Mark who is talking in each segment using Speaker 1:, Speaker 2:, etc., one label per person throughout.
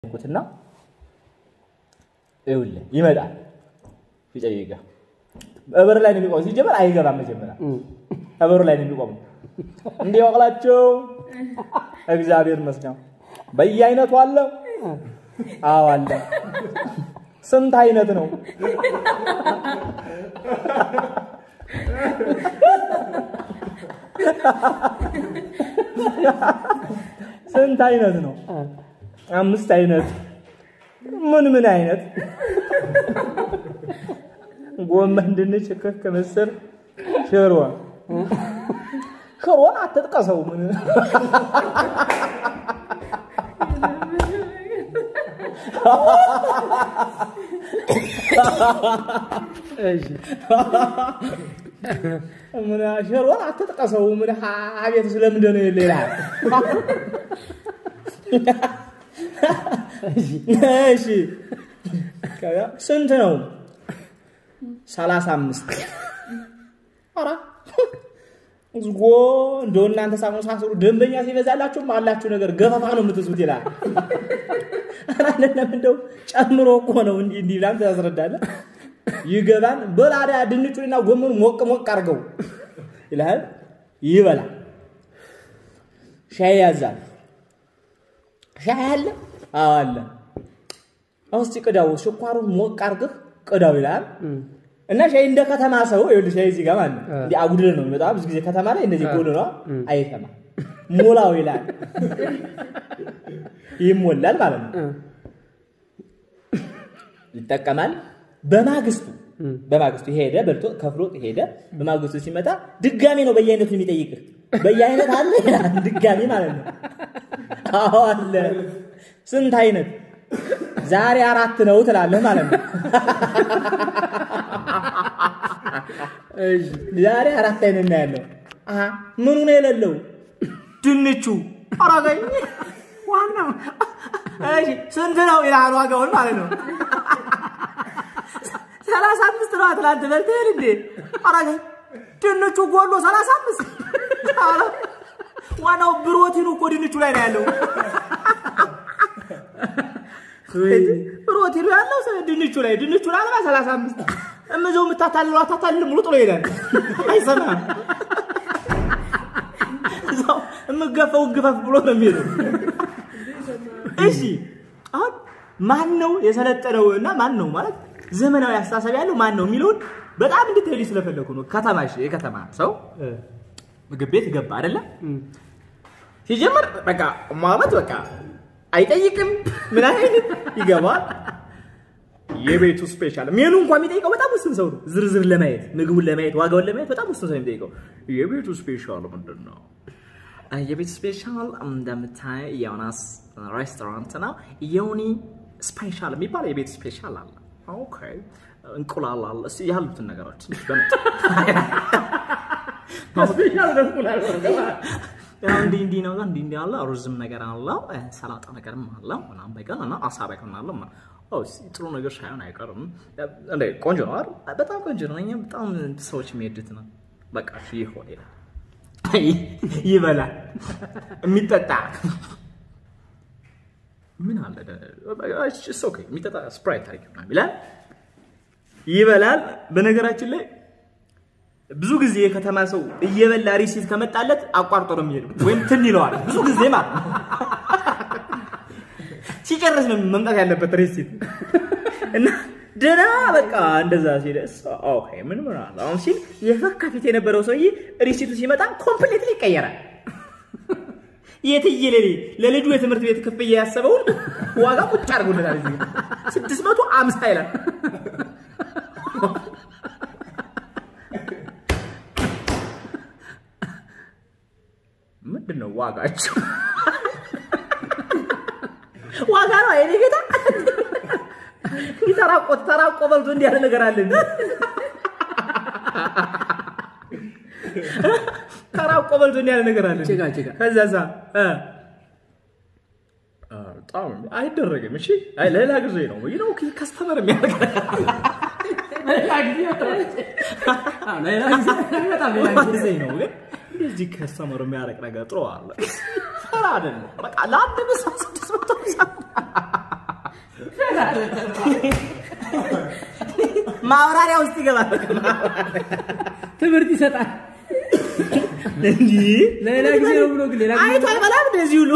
Speaker 1: እና ይኸውልህ ይመጣል ሲጠይቅህ እበር ላይ ነው የሚቆመው። ሲጀመር አይገባም። መጀመሪያ እበሩ ላይ ነው የሚቆመው። እንዲህ ወቅላቸው እግዚአብሔር ይመስገን በየአይነቱ አለ። አዎ አለ። ስንት አይነት ነው? ስንት አይነት ነው? አምስት አይነት። ምን ምን አይነት? ጎመን፣ ድንች፣ ክክ፣ ምስር፣ ሽሮ። ሽሮን አትጥቀሰው። ምን ምን ሽሮን አትጥቀሰው። ምን አቤት ስለምንድን ነው ሌላ እሺ ስንት ነው? ሰላሳ አምስት ኧረ እዝጎ እንደው እናንተ ሳመሳስሉ ደንበኛ ሲበዛላችሁም አላችሁ ነገር ገፈፋ ነው የምትዙት ይላል። ኧረ አይደለም እንደው ጨምሮ እኮ ነው እንዲህ እንዲህ ብላም ታስረዳለህ። ይገባን በላዳ ድንቹንና ጎመኑ ሞቅ ሞቅ አድርገው ይልሃል። ይበላል። ሻይ ያዛል። ሻይ አለ? አዎ አለ። እስቲ ቅዳው፣ ስኳሩን ሞቅ አድርገህ ቅዳው ይላል። እና ሻይ እንደ ከተማ ሰው ይኸውልህ፣ ሻይ እዚህ ጋር ማለት ነው እንዲህ አጉድለህ ነው የሚመጣው። ብዙ ጊዜ ከተማ ላይ እንደዚህ ጎል ነው አይተማ ሞላው ይላል። ይሞላል ማለት ነው። ይጠቀማል። በማግስቱ በማግስቱ ሄደ በልቶ ከፍሎ ሄደ። በማግስቱ ሲመጣ ድጋሜ ነው በየአይነቱ የሚጠይቅህ። በየአይነት አለ ይላል። ድጋሜ ማለት ነው። አዎ አለ። ስንት አይነት? ዛሬ አራት ነው ትላለህ ማለት ነው። ዛሬ አራት አይነት ነው ያለው። አሀ ምኑ ነው የሌለው? ድንቹ። አራገኝ ዋናው። እሺ ስንት ነው ይላል ዋጋውን ማለት ነው። ሰላሳ አምስት ነው ትላንት በልተህ እንዴ? አራገኝ ድንቹ ጎሎ ሰላሳ አምስት ዋናው ብሮቲኑ እኮ ድንቹ ላይ ነው ያለው። ፕሮቲኑ ያለው ድንቹ ላይ ድንቹ ላይ አልባ ሰላሳ አምስት እምዘው የምታታልለው አታታልል ሙሉ ጥሎ ይሄዳል። አይሰማም። እዛው የምገፈው ግፈፍ ብሎ ነው የሚሄደው። እሺ አሁን ማን ነው የሰለጠነው እና ማን ነው ማለት ዘመናዊ አስተሳሰብ ያለው ማን ነው የሚለውን በጣም እንድትሄዱ ስለፈለኩ ነው። ከተማ እሺ፣ የከተማ ሰው ምግብ ቤት ገባ አይደለም ሲጀምር በቃ ማለት በቃ አይጠይቅም። ምን አይነት ይገባል። የቤቱ ስፔሻል ሜኑ እንኳን የሚጠይቀው በጣም ውስን ሰው ነው። ዝርዝር ለማየት ምግቡን ለማየት ዋጋውን ለማየት በጣም ውስን ሰው ነው የሚጠይቀው። የቤቱ ስፔሻል ምንድን ነው? የቤቱ ስፔሻል እንደምታይ የሆናስ ሬስቶራንት ነው። የሆኒ ስፔሻል የሚባል የቤቱ ስፔሻል አለ። ኦኬ እንቁላል አለ። እስኪ ያሉትን ነገሮች ያው እንዲህ እንዲህ ነው እንዲህ እንዲህ አለ። ሩዝም ነገር አለው፣ ሰላጣ ነገርም አለው ምናምን በቀን እና አሳ በቀን አለው። ጥሩ ነገር ሳይሆን አይቀርም። እንደ ቆንጆ ነው አይደል? በጣም ቆንጆ ነው። እኛ በጣም ሰዎች የሚሄዱት ነው። በቃ እሺ ይሆን ይላል፣ ይበላል። የሚጠጣ ምን አለ ኦኬ፣ የሚጠጣ ስፕራይት ታሪክ ይላል፣ ይበላል። በነገራችን ላይ ብዙ ጊዜ የከተማ ሰው እየበላ ሪሲት ከመጣለት አቋርጦ ነው የሚሄደው፣ ወይም ትን ይለዋል። ብዙ ጊዜ ማለት ሲጨርስ ነው መምጣት ያለበት ሪሲት እና ደህና በቃ እንደዛ ሲል ኦኬ ምን ምን አለ አሁን ሲል የፈካ ፊት የነበረው ሰውዬ ሪሲቱ ሲመጣ ኮምፕሌትሊ ይቀየራል። የትየለሌ ለልጁ የትምህርት ቤት ክፍያ ያሰበውን ዋጋ ቁጭ አድርጎለታል። እዚህ ስድስት መቶ አምሳ ይላል። ምንድን ነው ዋጋቸው? ዋጋ ነው አይኔ ጌታ ተራቆ ተራቆ በልቶ እንዲህ ያለ ነገር አለ። ተራቆ በልቶ እንዲህ ያለ ነገር አለ።
Speaker 2: ጭቃ ጭቃ
Speaker 1: ከዛዛ በጣም አይደረግም። እሺ አይ ሌላ ጊዜ ነው ወይ ነው ከስተመር የሚያደርግ
Speaker 2: ሌላ ጊዜ በጣም ሌላ ጊዜ
Speaker 1: ጊዜ ነው ግን እንደዚህ ከስተመር የሚያደርግ ነገር ጥሩ አለ። ፈራ አይደለም። በቃ ለአንድ ብሳ ስድስት መቶ ማብራሪያ ውስጥ ይገባል። በቃ
Speaker 2: ትምህርት ይሰጣል።
Speaker 1: እንዲህ
Speaker 2: ለሌላ ጊዜ ነው ብሎ ግን ሌላ ጊዜ
Speaker 1: አይቶ አይበላም እንደዚህ ሁሉ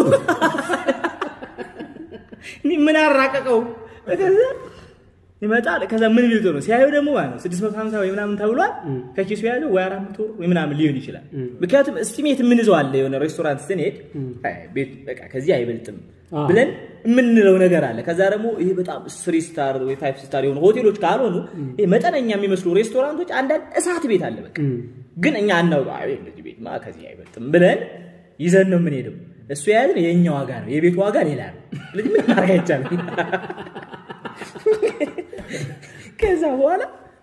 Speaker 1: ምን አራቀቀው? ከዛ ይመጣል። ከዛ ምን ቢልቶ ነው ሲያዩ ደግሞ ማለት ነው 650 ወይ ምናምን ተብሏል። ከኪሱ ያለው ወይ 400 ወይ ምናምን ሊሆን ይችላል። ምክንያቱም እስቲሜት የምንይዘው አለ የሆነ ሬስቶራንት ስንሄድ አይ ቤት በቃ ከዚህ አይበልጥም
Speaker 2: አዎ።
Speaker 1: ብለን የምንለው ነገር አለ። ከዛ ደግሞ ይሄ በጣም ስሪ ስታር ወይ ፋይቭ ስታር የሆኑ ሆቴሎች ካልሆኑ ይሄ መጠነኛ የሚመስሉ ሬስቶራንቶች አንዳንድ እሳት ቤት አለ በቃ ግን እኛ አናውቀው አይ እንደዚህ ቤትማ ከዚህ አይበልጥም ብለን ይዘን ነው የምንሄደው። እሱ የያዝን የእኛ ዋጋ ነው፣ የቤቱ ዋጋ ሌላ ነው። ስለዚህ ምን ማድረግ አይቻልም። ከዛ በኋላ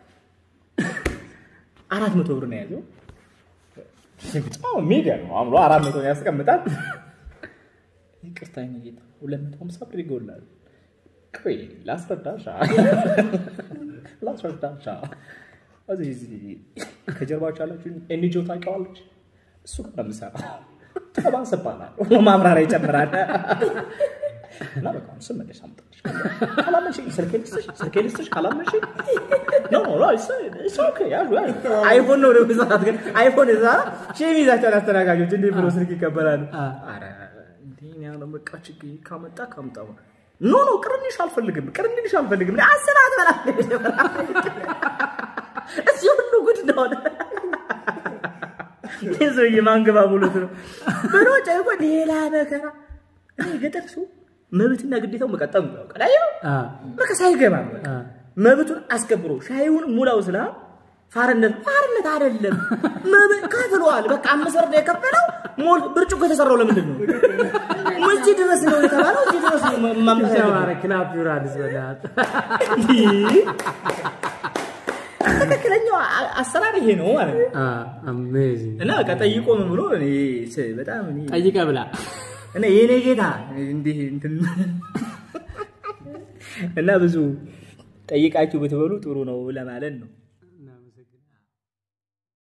Speaker 1: አራት መቶ ብር ነው የያዘው። በጣም የሚገርም ነው። አምሮ አራት መቶ ያስቀምጣል። ይቅርታ የኔ ጌታ ሁለት መቶ ሀምሳ ብር ይጎላል። ቆይ ላስረዳሻ ላስረዳሻ እዚህ እዚህ ከጀርባችሁ ያላችሁ ኤንጂኦ ታውቂዋለች? እሱ ጋር ነው የምሰራው። ጠባስ እባላለሁ። ማምራሪያ ይጨምራል። እና በቃ አሁን ስመለስ አምጣልሽ። ካላመንሽኝ ስልኬ ልስጥሽ፣ ስልኬ ልስጥሽ። ካላመንሽኝ ኖ ኖ ኖ it's- it's okay፣ ያዙ፣ ያዙ። አይፎን ነው ደግሞ ሰዓት ግን አይፎን እዛ ሼም ይዛቸዋል አስተናጋጆች። እንዴት ብሎ ስልክ ይቀበላሉ? ኧረ እንዲህ እኔ አሁን በቃ ችግር ካመጣ ካምጣው ኖ ኖ ቅርንሽ አልፈልግም፣ ቅርንሽ አልፈልግም። አስራት በላ እዚህ ሁሉ ጉድ እንደሆነ ይህ ሰውዬ ማንገባ ብሎት ነው ብሎ ጨይቆ ሌላ መከራ። እኔ ገጠር ሰው መብትና ግዴታው መቀጠም ነው። ቀዳዩ በቃ ሳይገባ በቃ መብቱን አስከብሮ ሻይውን ሙላው ስላ ፋርነት ፋርነት አይደለም መብት ከፍሏል። በቃ አምስት ብር ነው የከፈለው። ሞል ብርጭቆ የተሰራው ለምንድን ነው? እዚህ ድረስ ነው የተባለው። እዚህ ድረስ ነው ማምጣት ያለበት።
Speaker 2: ተባረ ክላፕ ዩራንስ በላት
Speaker 1: ትክክለኛው አ- አሰራር ይሄ ነው ማለት ነው።
Speaker 2: አሜዚንግ
Speaker 1: እና በቃ ጠይቆ ምን ብሎ እኔ ስ- በጣም እኔ
Speaker 2: ጠይቀ ብላ
Speaker 1: እና የኔ ጌታ እንዲህ እንትን እና ብዙ ጠይቃችሁ ብትበሉ ጥሩ ነው ለማለት ነው።